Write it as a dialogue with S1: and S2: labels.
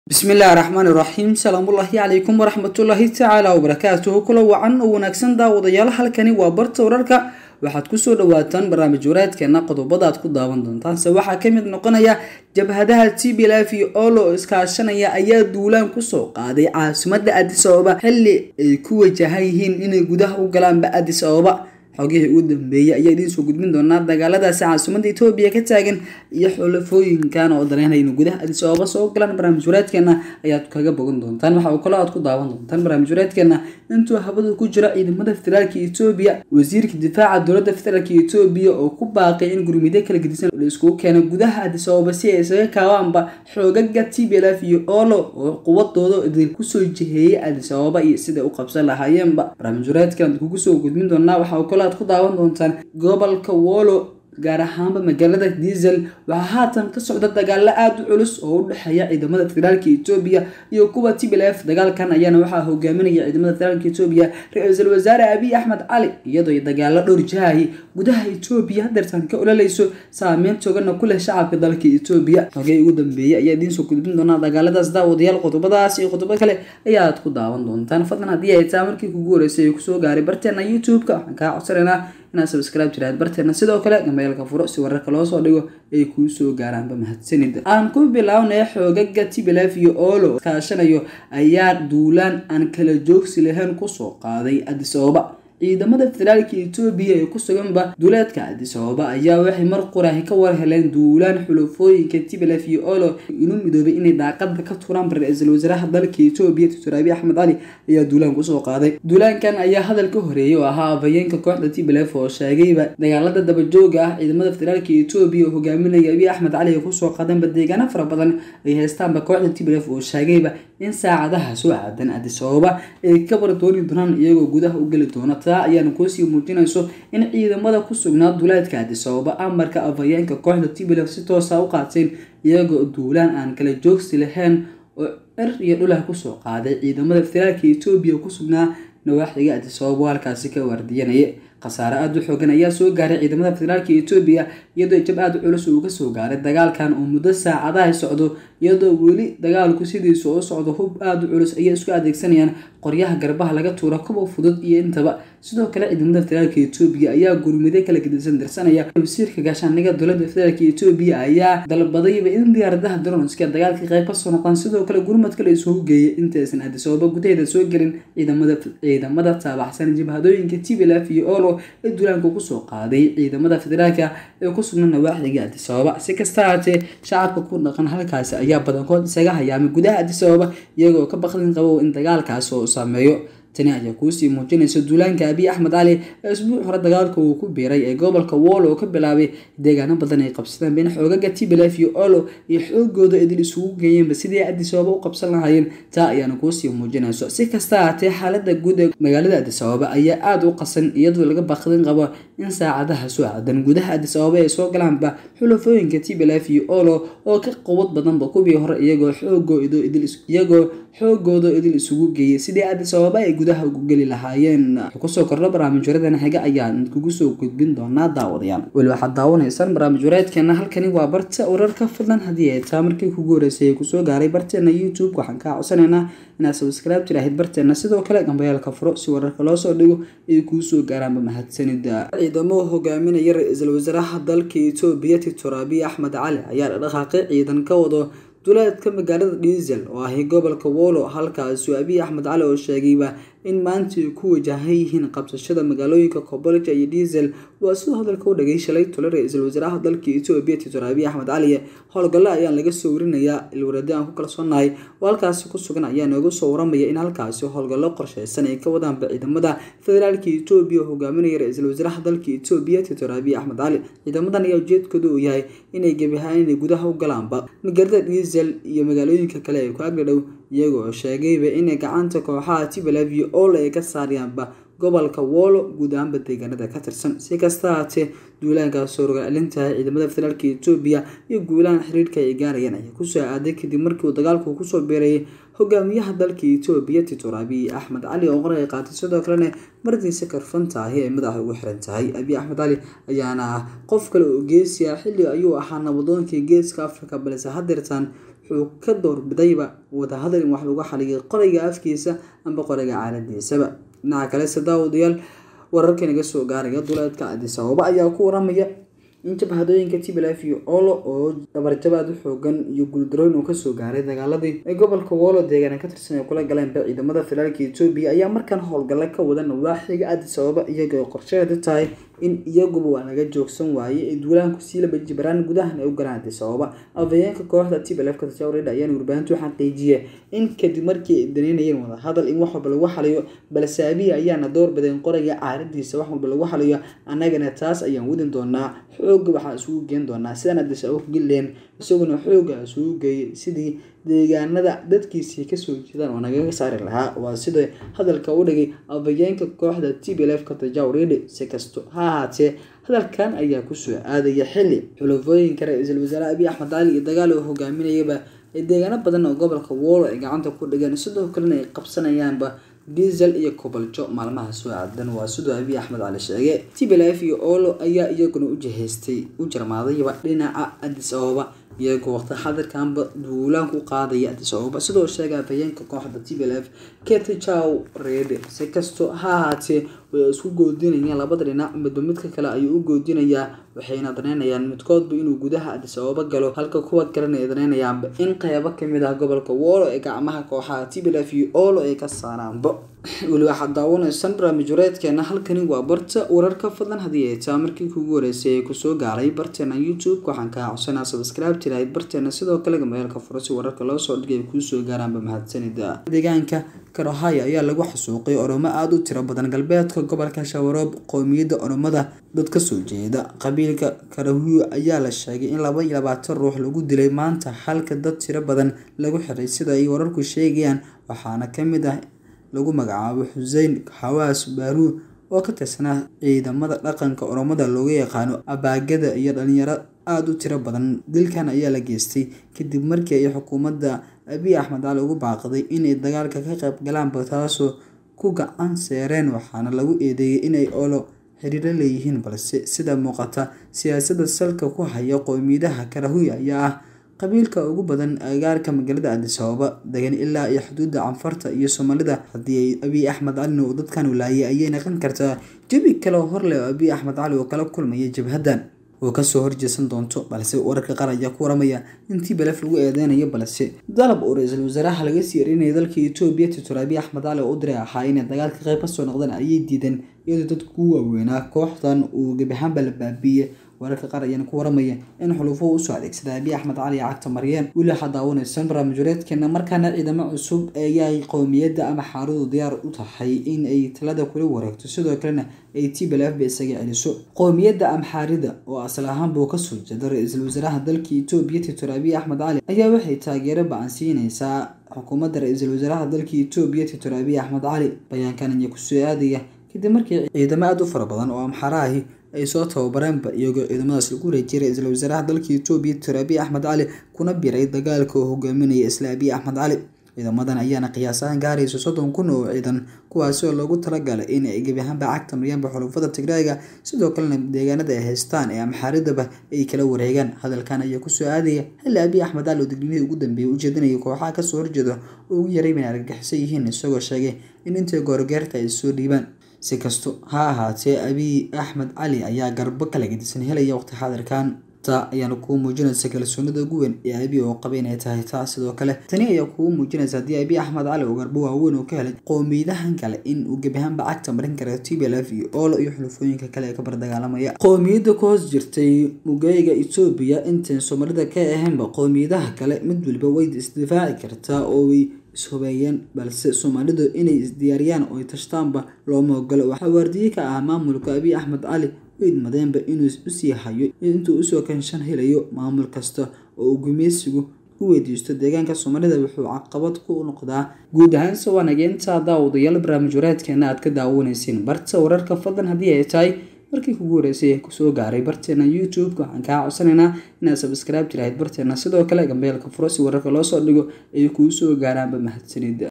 S1: bismi illaahi raxmaan iraxiim salaamullaahi calaykum waraxmatullaahi tacaala wabarakaatuhu kula wacan oo wanaagsan daawadayaal halkani waa barta wararka waxaad kusoo dhawaataan barnaamij wareedkeena qodobada aad ku daawan doontaanse waxaa kamid noqonaya jabhadaha t b lf iyo olo oo iskaashanaya ayaa duulaan kusoo qaaday caasimada adis ababa xili ay ku wajahan yihiin inay gudaha u galaanba adis ababa xogihii ugu dambeeyay ayaa idiin soo gudbin doonaa dagaaladaasi caasimada etoobiya ka taagan iyo xulafooyinkan oo dareynaya inu gudaha adis ababa soo galaan barnaamij wareedkeena ayaad kaga bogan doontaan waxa uu kaloo aad ku daawan doontaan barnaamij wareedkeena intuu habada ku jira ciidamada federaalka etoobiya wasiirka difaaca dowladda federaalka etoobiya oo ku baaqay in gurmidyo kala gedisan la iskugu keeno gudaha adis ababa si ay isaga kaabaanba xoogaga t b lf iyo olo oo quwadooda idin kusoo jiheeyay adis ababa iyo siday u qabsan lahaayeenba barnaamij wareedkeena kugu soo gudbin doonaa waxa uu kaloo aad ku daawan doontaan gobolka wolo gaar ahaanba magaalada diesel waxaa haatan ka socda dagaalo aada u culus oo u dhexeeya ciidamada federaalka etoobiya iyo kuwa t b l f dagaalkan ayaana waxaa hogaaminaya ciidamada federaalka etoobiya ra-iisul wasaare abiy axmed cali iyadoo dagaalo dhowr jahay gudaha etoobiya hadeertaan ka ololeyso saameyn toogana ku leh shacabka dalka etoobiya xogey ugu dambeeyay ayaa idiin soo gudbin doonaa dagaaladaas daawadayaal qodobadaas iyo qodobo kale ayaad ku daawan doontaan fadlan haddii ay taa markii kugu horeysay ay kusoo gaaray barteena youtube-ka waxaan kaa codsanaynaa inaad subscribe jiraad barteena sidoo kale gambeelka furo si wararka loo soo dhigo ay kuu soo gaaraanba mahadsanida aan ku bilownay xoogaga tibilef iyo olo kaashanayo ayaa duulaan aan kala joogsi lahayn kusoo qaaday adis ababa ciidamada federaalka etoobiya ee ku suganba duuleedka adis ababa ayaa waxay mar qurahi ka war heleen duulaan xulafooyinka tibilef iyo olo inuu midoobay inay daaqada ka turaan ra-iisul wasaaraha dalka etoobiya doctor abiy axmed cali ayaa duulaan kusoo qaaday duulaankan ayaa hadal ka horeeyay oo ahaa afhayeenka kooxda tibilef oo sheegayba dagaalada dabajooga ah ciidamada federaalka etoobiya oo hogaaminaya abiy axmed cali ay kusoo qaadeenba deegaano fara badan ay haystaanba kooxda tibilef oo sheegayba in saacadaha soo aadan adis ababa ay ka wardooni doonaan iyagoo gudaha u geli doona taa ayaana kuusii muujinayso in ciidamada ku sugnaa duuleedka adis ababa amarka afhayeenka kooxda tibilef si toosa u qaateen iyagoo duulaan aan kala joogsi lahayn oo er iyo dhulah kusoo qaaday ciidamada federaalka etoobiya ku sugnaa nawaaxiga adis ababa halkaasi ka waardiyanaya khasaare aada u xoogan ayaa soo gaaray ciidamada federaalka etoobiya iyadoo jab aada u culus uu kasoo gaaray dagaalkan oo muddo saacadaha socdo iyadoo weli dagaalku sidiisa u socdo hub aada u culus ayay isku adeegsanayaan qoryaha garbaha laga tuura kuwa fudud iyo intaba sidoo kale ciidamada federaalka etoobiya ayaa gurmide kala gedisan dirsanaya wasiirka gaashaaniga dowlada federaalk etoobiya ayaa dalbadayba in diyaaradaha dronska dagaalka qayb kasoo noqdaan sidoo kale gurmad kale isugu geeyay intaysan adis ababa gudaheeda soo gelin ciidamada taabaxsan jabhadooyinka tblf iyo olo ee duulaanka kusoo qaaday ciidamada federaalka ee ku sugna nawaaxiga adis ababa si kasta haatee shacabka ku dhaqan halkaasi ayaa badankood isaga hayaamay gudaha adis ababa iyagoo ka baqdin qabo in dagaalkaas oo saameeyo tani ayaa kuusii muujinaysa duulaanka abiy axmed cali ee isbuuc hore dagaalka uu ku biiray ee gobolka wolo oo ka bilaabay deegaano badan ay qabsadeen been xoogaga tibilef iyo olo iyo xoogooda idil isugu geeyeenba sidii adis ababa u qabsan lahaayeen taa ayaana kuusii muujinayso si kasta haatee xaalada guud ee magaalada adis ababa ayaa aada u qasan iyadoo laga baqdin qabo in saacadaha soo aadan gudaha adis ababa ay soo galaanba xulafooyinka tibilef iyo olo oo ka quwad badanba kuwii hore iyagoo xoogooidiyagoo xoogooda idil isugu geeyay sidii adis ababa ay gudaha ugu geli lahaayeen kusoo kordho barnaamij wareedana xiga ayaan kugu soo gudbin doonaa daawadayaal weli waxaad daawanaysaan barnaamij wareedkeena halkani waa barta wararka fadlan haddii ay taa markii kugu horeysay ay kusoo gaaray barteena youtube waxaan kaa codsanaynaa inaad subscribe tiraahid barteena sidoo kale gambayaalka furo si wararka loo soo dhigo ay kuu soo gaaraanba mahadsanida ciidamo hogaaminaya ra-iisul wasaaraha dalka etoobiya doctor abiy axmed cali ayaa dhaqaaqay ciidan ka wado duleedka magaalada diesel oo ahi gobolka wolo halkaasuu abiy axmed cali oo sheegayba in maanta ay ku wajahan yihiin qabsashada magaalooyinka kobolja iyo diesel waa sidoo hadalka u dhagay shalay tole ra-iisul wasaaraha dalka etoobiya doctor abiy axmed cali howlgallo ayaan laga soo warinayaa ilwaradi aan ku kalsoonahay oo halkaasi ku sugan ayaa nooga soo waramaya in halkaasi howlgallo qorsheysan ay ka wadaanba ciidamada federaalka etoobiya oo hogaaminaya ra-iisul wasaaraha dalka etoobiya doctor abiy axmed cali ciidamadan ayaa ujeedkooda uu yahay inay gebi ahaan inay gudaha u galaanba magaalada diesel iyo magaalooyinka kale ee ku agdhadhow iyagoo sheegayba inay gacanta kooxaha tibalef iyo ol ay ka saaryaanba gobolka wolo guud ahaanba deegaanada ka tirsan si kasta haatee duulaankaas oo rogaalintahay ciidamada federaalka etoobiya iyo guulahan xiriirka ay gaarayaan ayaa kusoo aaday kadib markii uu dagaalku kusoo beerayay hogaamiyaha dalka etoobiya titor abiy axmed cali oo qoray qaatay sidoo kalena mardiisa karfantaahi ay madaxa ugu xiran tahay abiy axmed cali ayaana ah qof kale oo geesiya xilli ayuu ahaa nabadoonkii geeska afrika balse hadeertaan wuxuu ka doorbidayba wadahadal in wax lagu xaliyo qorayga afkiisa amba qorayga caaladiisaba dhinaca kale sadaawadayaal wararka naga soo gaaraya duleedka Addis Ababa ayaa ku waramaya in jabhadooyinka TPLF iyo Olo oo dabarjabaad u xoogan iyo guuldarooyin uu kasoo gaaray dagaaladii ee gobolka Wolo deegaana ka tirsan ay kula galeen ciidamada federaalka Itoobiya ayaa markaan howlgalla ka wada nawaaxiga Addis Ababa iyagoo qorsheedu tahay in iyaguba waa laga joogsan waayey ee duulaanku sii laba jibaraan gudahan ay u galaan Addis Ababa afhayeenka kooxda TPLF ka tirsan ayaan warbaahintu xaqiijiyay in kadib markii ay daneynayeen wada hadal in wax walba lagu xaliyo balse Abiy ayaana doorbideen qoraya caaradiisa wax walba lagu xaliyo annagana taas ayaan wadin doonaa xooga waxaa isugu geen doonaa sidaan Addis Ababa ku geleen isaguna xooga isugu geeyay sidii deegaanada dadkiisii kasoo jeedaan oo nagaga saari lahaa waa sida hadalka u dhigay afhayeenka kooxda TPLF ka tajawridi si kasto ha ahaatee hadalkan ayaa kusoo aadaya xilli xulafooyinka ra-iisul wasaare Abiy Axmed Cali iyo dagaal uu hogaaminayaba ee deegaano badan oo gobolka Wolo ay gacanta ku dhigeen sidoo kalena ay qabsanayaanba diesel iyo koboljo maalmaha soo aadan waa sidoo Abiy Axmed Cali sheegay TPLF iyo Olo ayaa iyaguna u jihaystay u jarmaadayba dhinaca Addis Ababa iyagoo waqti xadirkanba duulaan ku qaadaya Addis Ababa sidoo sheegay afhayeenka kooxda TPLF Getachew Rede si kasto ha ahaatee way isku goodinayaan labada dhinac midba midka kale ayuu u goodinayaa waxayna daneynayaan midkoodba inuu gudaha Addis Ababa galo halka kuwa kalena ay daneynayaanba in qaybo kamid ah gobolka Wolo ee gacmaha kooxaha TPLF iyo Olo ay ka saaraanba weli waxaad daawanaysaan barnaamijwareedkeena halkani waa barta wararka fadlan haddii ay taa markii kugu horeysay ee kusoo gaaray barteena youtube waxaan kaa codsanaa subscribe tirahayd barteena sidoo kale gameelka furo si wararka loo soo dhigay ay kuusoo gaaraanba mahadsanida deegaanka karohaya ayaa lagu xasuuqay oromo aada u tiro badan galbeedka gobolka shawaroob qoomiyadda oromada dad kasoo jeeda qabiilka karahuyo ayaa la sheegay in laba iyo labaatan ruux lagu dilay maanta halka dad tiro badan lagu xiray sida ay wararku sheegayaan waxaana kamid ah lagu magacaabo xusein xawaas baaruu oo ka tirsanaa ciidamada dhaqanka oromada looga yaqaano abaagada iyo dhalinyaro aada u tiro badan dilkan ayaa la geystay kadib markii ay xukuumadda abiy axmed cali ugu baaqday inay dagaalka ka qayb galaanba taasoo ku gacan seereen waxaana lagu eedeeyay inay olo xiriiro leeyihiin balse sida muuqata siyaasadda salka ku haya qowmiyadaha karahuya ayaa ah qabiilka ugu badan agaarka magaalada Addis Ababa degan ilaa iyo xuduudda canfarta iyo Soomaalida haddii Abiy Axmed Cali uu dadkan walaayay ayay noqon kartaa jabi kale oo hor leh oo Abiy Axmed Cali uu kala kulmaya jabhadan oo kasoo horjeesan doonto balse wararka qaar ayaa ku waramaya in TPLF lagu eedeynayo balse dalab uu ra-iisul wasaaraha laga sii erinayay dalka Itoobiya Dr Abiy Axmed Cali oo u diray ahaa inay dagaalka qayb kasoo noqdaan ayay diideen iyadoo dadku ku waaweynaa kooxdan uu gebi ahaanba la baabiiyey wararka qaar ayaana ku waramaya in xulufuhu usoo adeegsada abiy axmed cali iyo cagta maryeen weli waxaad daawanaysan barnaamijwareedkeena markaana ciidamo cusub ayay qowmiyadda ama xaarudu diyaar u tahay in ay talada kula wareegto sidoo kalena ay TPLF ba isaga celiso qowmiyadda amxaarida oo asal ahaan buu kasoo jeeda ra-iisul wasaaraha dalka Itoobiya Dr Abiy Axmed Cali ayaa waxay taageero ba-an siinaysaa xukuumadda ra-iisul wasaaraha dalka Itoobiya Dr Abiy Axmed Cali bayaankan ayaa kusoo aadaya kadib markii ciidamo aada u fara badan oo amxara ahi ay soo tababareenba iyagoo ciidamadaas lagu wareejiyay ra-iisul wasaaraha dalka Itoobiya Dr Abiy Axmed Cali kuna biray dagaalka uu hogaaminaya isla Abiy Axmed Cali ciidamadan ayaana qiyaas ahaan gaaraysa soddon kun oo ciidan kuwaasi oo loogu talagalay in ay gebi ahaanba cagta maryaanba xulufada Tigreega sidoo kalena deegaanada ay haystaan ee amxaaridaba ay kala wareegaan hadalkan ayaa kusoo aadaya xilli Abiy Axmed Cali oo digniinihii ugu dambeeyay ujeedinaya kooxaha kasoo horjeeda oo ugu yaray inay argagixisan yihiin isagoo sheegay in intay goorgeerta ay soo dhiibaan si kasto ha ahaatee abiy axmed cali ayaa garbo kala gedisan helaya waqti xaadirkan taa ayaana kuu muujinaysa kalsoonida ugu weyn ee abiy oo qaba inay tahay taa sidoo kale tani ayaa kuu muujinaysa haddii abiy axmed cali oo garbo waaweyn oo ka helay qowmiyadahan kale in uu gebi ahaanba cagta marin kara TPLF iyo Olo iyo xulufooyinka kale ee ka bardagaalamaya qowmiyadda ku hoos jirtay mugayga Itoobiya intaan Soomaalida ka ahaynba qowmiyadaha kale mid waliba way isdifaaci kartaa oo way ishubeeyeen balse Soomaalidu inay isdiyaariyaan oo ay tashtaanba looma ogola waxaa waardiye ka ah maamulka abiy axmed cali u idmadeenba inuu usii hayo intuu usoo kanshan helayo maamul kasta oo uu gumeysigu u weydiisto deegaanka soomaalida wuxuu caqabad ku noqdaa guud ahaan sawanageenta daawadayaal barnaamij wareedkeena aad ka daawanaysiin barta wararka fadlan haddii ay tahay markii kugu horeysay kusoo gaaray barteena youtube waxaan kaa codsanaynaa inaad subscribe tirahayd barteena sidoo kale gambeelka furo si wararka loo soo dhigo ay kuu soo gaaraanba mahadsanida